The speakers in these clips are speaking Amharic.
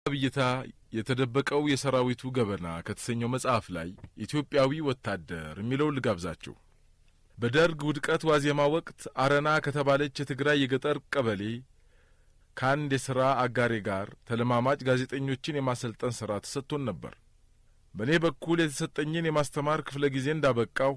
ብይታ የተደበቀው የሰራዊቱ ገበና ከተሰኘው መጽሐፍ ላይ ኢትዮጵያዊ ወታደር የሚለውን ልጋብዛችሁ። በደርግ ውድቀት ዋዜማ ወቅት አረና ከተባለች የትግራይ የገጠር ቀበሌ ከአንድ የሥራ አጋሬ ጋር ተለማማጭ ጋዜጠኞችን የማሰልጠን ሥራ ተሰጥቶን ነበር። በእኔ በኩል የተሰጠኝን የማስተማር ክፍለ ጊዜ እንዳበቃሁ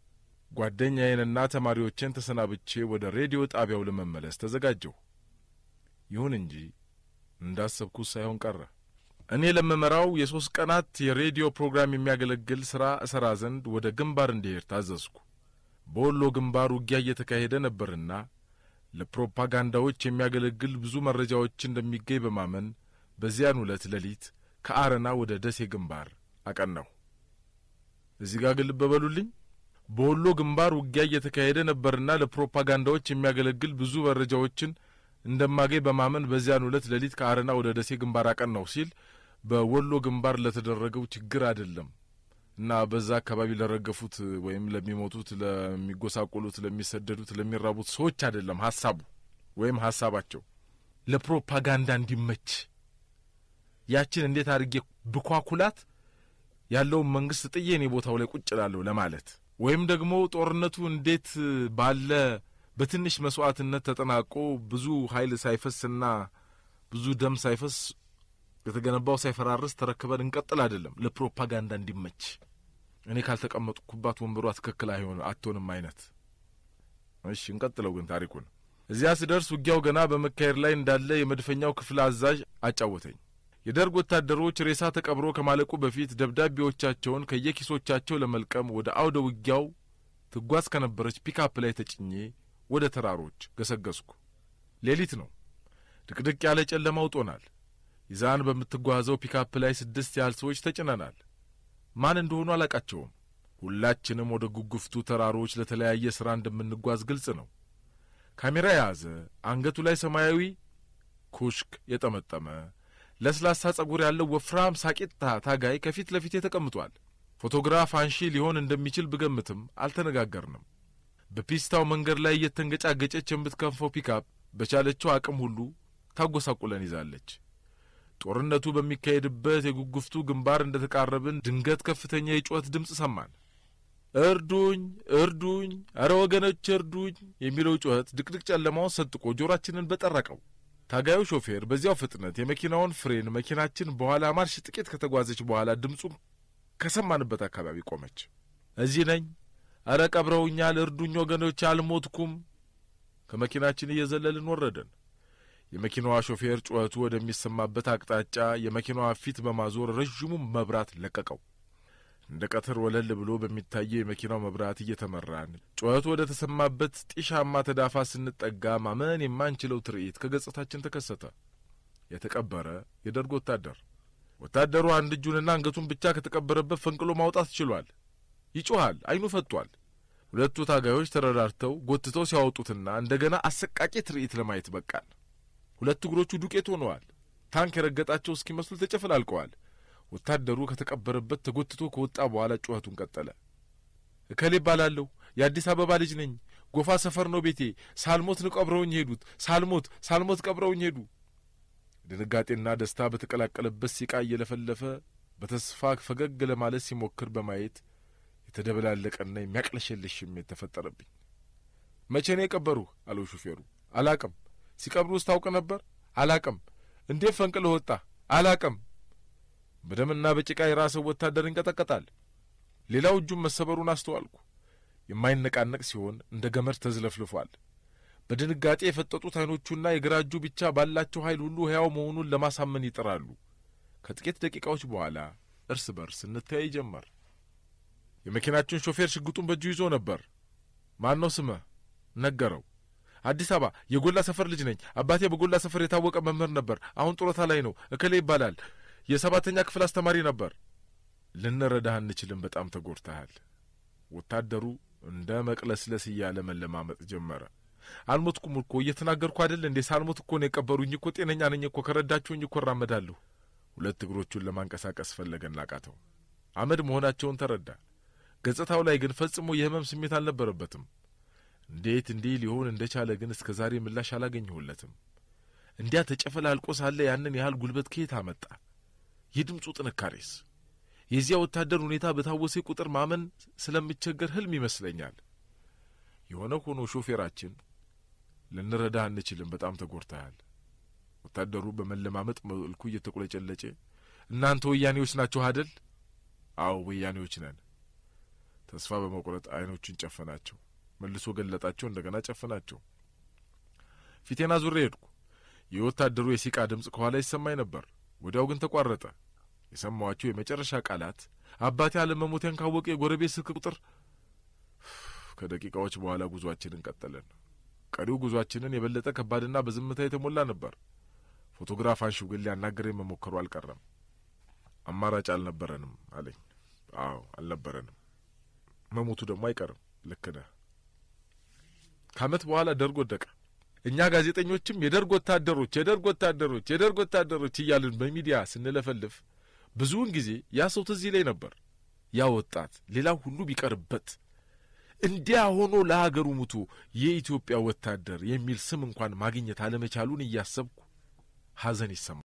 ጓደኛዬንና ተማሪዎቼን ተሰናብቼ ወደ ሬዲዮ ጣቢያው ለመመለስ ተዘጋጀሁ። ይሁን እንጂ እንዳሰብኩት ሳይሆን ቀረ። እኔ ለምመራው የሦስት ቀናት የሬዲዮ ፕሮግራም የሚያገለግል ሥራ እሠራ ዘንድ ወደ ግንባር እንዲሄድ ታዘዝኩ። በወሎ ግንባር ውጊያ እየተካሄደ ነበርና ለፕሮፓጋንዳዎች የሚያገለግል ብዙ መረጃዎች እንደሚገኝ በማመን በዚያን ዕለት ሌሊት ከአረና ወደ ደሴ ግንባር አቀናሁ። እዚህ ጋር ግን ልብ በሉልኝ። በወሎ ግንባር ውጊያ እየተካሄደ ነበርና ለፕሮፓጋንዳዎች የሚያገለግል ብዙ መረጃዎችን እንደማገኝ በማመን በዚያን ዕለት ሌሊት ከአረና ወደ ደሴ ግንባር አቀናሁ ሲል በወሎ ግንባር ለተደረገው ችግር አይደለም እና በዛ አካባቢ ለረገፉት ወይም ለሚሞቱት፣ ለሚጎሳቆሉት፣ ለሚሰደዱት፣ ለሚራቡት ሰዎች አይደለም ሀሳቡ ወይም ሀሳባቸው ለፕሮፓጋንዳ እንዲመች ያችን እንዴት አድርጌ ብኳኩላት ያለውን መንግስት ጥዬ እኔ ቦታው ላይ ቁጭ እላለሁ ለማለት ወይም ደግሞ ጦርነቱ እንዴት ባለ በትንሽ መስዋዕትነት ተጠናቆ ብዙ ኃይል ሳይፈስና ብዙ ደም ሳይፈስ የተገነባው ሳይፈራርስ ተረክበን እንቀጥል አይደለም፣ ለፕሮፓጋንዳ እንዲመች እኔ ካልተቀመጥኩባት ወንበሯ ትክክል አይሆን አትሆንም አይነት። እሺ እንቀጥለው ግን ታሪኩን። እዚያ ስደርስ ውጊያው ገና በመካሄድ ላይ እንዳለ የመድፈኛው ክፍል አዛዥ አጫወተኝ። የደርግ ወታደሮች ሬሳ ተቀብሮ ከማለቁ በፊት ደብዳቤዎቻቸውን ከየኪሶቻቸው ለመልቀም ወደ አውደ ውጊያው ትጓዝ ከነበረች ፒካፕ ላይ ተጭኜ ወደ ተራሮች ገሰገስኩ። ሌሊት ነው። ድቅድቅ ያለ ጨለማ ውጦናል። ይዛን በምትጓዘው ፒካፕ ላይ ስድስት ያህል ሰዎች ተጭነናል። ማን እንደሆኑ አላቃቸውም። ሁላችንም ወደ ጉጉፍቱ ተራሮች ለተለያየ ሥራ እንደምንጓዝ ግልጽ ነው። ካሜራ የያዘ አንገቱ ላይ ሰማያዊ ኩሽክ የጠመጠመ ለስላሳ ጸጉር ያለው ወፍራም ሳቂታ ታጋይ ከፊት ለፊቴ ተቀምጧል። ፎቶግራፍ አንሺ ሊሆን እንደሚችል ብገምትም አልተነጋገርንም። በፒስታው መንገድ ላይ እየተንገጫገጨች የምትከንፈው ፒካፕ በቻለችው አቅም ሁሉ ታጐሳቁለን ይዛለች። ጦርነቱ በሚካሄድበት የጉጉፍቱ ግንባር እንደ ተቃረብን ድንገት ከፍተኛ የጩኸት ድምፅ ሰማን። እርዱኝ፣ እርዱኝ፣ አረ ወገኖች እርዱኝ የሚለው ጩኸት ድቅድቅ ጨለማውን ሰንጥቆ ጆሮአችንን በጠረቀው። ታጋዩ ሾፌር በዚያው ፍጥነት የመኪናውን ፍሬን መኪናችን በኋላ ማርሽ ጥቂት ከተጓዘች በኋላ ድምፁን ከሰማንበት አካባቢ ቆመች። እዚህ ነኝ፣ አረ ቀብረውኛል፣ እርዱኝ ወገኖች፣ አልሞትኩም። ከመኪናችን እየዘለልን ወረደን። የመኪናዋ ሾፌር ጩኸቱ ወደሚሰማበት አቅጣጫ የመኪናዋ ፊት በማዞር ረዥሙን መብራት ለቀቀው። እንደ ቀትር ወለል ብሎ በሚታየው የመኪናው መብራት እየተመራን ጩኸቱ ወደ ተሰማበት ጢሻማ ተዳፋ ስንጠጋ ማመን የማንችለው ትርኢት ከገጽታችን ተከሰተ። የተቀበረ የደርግ ወታደር። ወታደሩ አንድ እጁንና አንገቱን ብቻ ከተቀበረበት ፈንቅሎ ማውጣት ችሏል። ይጮኻል፣ ዓይኑ ፈጥቷል። ሁለቱ ታጋዮች ተረዳድተው ጎትተው ሲያወጡትና እንደገና አሰቃቂ ትርኢት ለማየት በቃን። ሁለት እግሮቹ ዱቄት ሆነዋል። ታንክ የረገጣቸው እስኪመስሉ ተጨፈላልቀዋል። ወታደሩ ከተቀበረበት ተጎትቶ ከወጣ በኋላ ጩኸቱን ቀጠለ። እከሌ እባላለሁ፣ የአዲስ አበባ ልጅ ነኝ። ጎፋ ሰፈር ነው ቤቴ። ሳልሞት ነው ቀብረውኝ ሄዱት። ሳልሞት ሳልሞት ቀብረውኝ ሄዱ። ድንጋጤና ደስታ በተቀላቀለበት ሲቃ እየለፈለፈ በተስፋ ፈገግ ለማለት ሲሞክር በማየት የተደበላለቀና የሚያቅለሸልሽ ስሜት ተፈጠረብኝ። መቼ ነው የቀበሩህ? አለው ሹፌሩ። አላቅም። ሲቀብሩስ ታውቅ ነበር? አላቅም። እንዴት ፈንቅለህ ወጣ? አላቅም። በደምና በጭቃ የራሰው ወታደር ይንቀጠቀጣል። ሌላው እጁን መሰበሩን አስተዋልኩ። የማይነቃነቅ ሲሆን እንደ ገመድ ተዝለፍልፏል። በድንጋጤ የፈጠጡት ዓይኖቹና የግራ እጁ ብቻ ባላቸው ኃይል ሁሉ ሕያው መሆኑን ለማሳመን ይጥራሉ። ከጥቂት ደቂቃዎች በኋላ እርስ በርስ እንተያይ ጀመር። የመኪናችን ሾፌር ሽጉጡን በእጁ ይዞ ነበር። ማን ነው ስምህ? ነገረው። አዲስ አበባ የጎላ ሰፈር ልጅ ነኝ። አባቴ በጎላ ሰፈር የታወቀ መምህር ነበር። አሁን ጡረታ ላይ ነው። እከሌ ይባላል። የሰባተኛ ክፍል አስተማሪ ነበር። ልንረዳህ አንችልም። በጣም ተጎድተሃል። ወታደሩ እንደ መቅለስለስ እያለ መለማመጥ ጀመረ። አልሞትኩም እኮ እየተናገርኩ አይደል እንዴ? ሳልሞት እኮ ነው የቀበሩኝ እኮ ጤነኛ ነኝ እኮ ከረዳችሁኝ እኮ እራመዳለሁ። ሁለት እግሮቹን ለማንቀሳቀስ ፈለገና አቃተው። አመድ መሆናቸውን ተረዳ። ገጽታው ላይ ግን ፈጽሞ የህመም ስሜት አልነበረበትም። እንዴት እንዲህ ሊሆን እንደቻለ ግን እስከ ዛሬ ምላሽ አላገኘሁለትም። እንዲያ ተጨፈላልቆ ሳለ ያንን ያህል ጉልበት ከየት አመጣ? የድምፁ ጥንካሬስ? የዚያ ወታደር ሁኔታ በታወሴ ቁጥር ማመን ስለምቸገር ህልም ይመስለኛል። የሆነ ሆኖ ሾፌራችን ልንረዳህ አንችልም፣ በጣም ተጎድተሃል። ወታደሩ በመለማመጥ መልኩ እየተቆለጨለጨ እናንተ ወያኔዎች ናችሁ አደል? አዎ ወያኔዎች ነን። ተስፋ በመቁረጥ አይኖቹን ጨፈናቸው። መልሶ ገለጣቸው። እንደገና ጨፈናቸው። ፊቴና ዙሬ ሄድኩ። የወታደሩ የሲቃ ድምፅ ከኋላ ይሰማኝ ነበር። ወዲያው ግን ተቋረጠ። የሰማኋቸው የመጨረሻ ቃላት አባቴ አለመሞቴን ካወቀ የጎረቤት ስልክ ቁጥር። ከደቂቃዎች በኋላ ጉዟችንን ቀጠለን። ቀሪው ጉዟችንን የበለጠ ከባድና በዝምታ የተሞላ ነበር። ፎቶግራፍ አንሺው ግን ሊያናገረኝ መሞከሩ አልቀረም። አማራጭ አልነበረንም አለኝ። አዎ አልነበረንም። መሞቱ ደግሞ አይቀርም። ልክ ነህ። ከዓመት በኋላ ደርግ ወደቀ። እኛ ጋዜጠኞችም የደርግ ወታደሮች፣ የደርግ ወታደሮች፣ የደርግ ወታደሮች እያልን በሚዲያ ስንለፈልፍ ብዙውን ጊዜ ያ ሰው ትዝ ይለኝ ነበር። ያ ወጣት ሌላው ሁሉ ቢቀርበት እንዲያ ሆኖ ለሀገሩ ሙቶ የኢትዮጵያ ወታደር የሚል ስም እንኳን ማግኘት አለመቻሉን እያሰብኩ ሐዘን ይሰማል።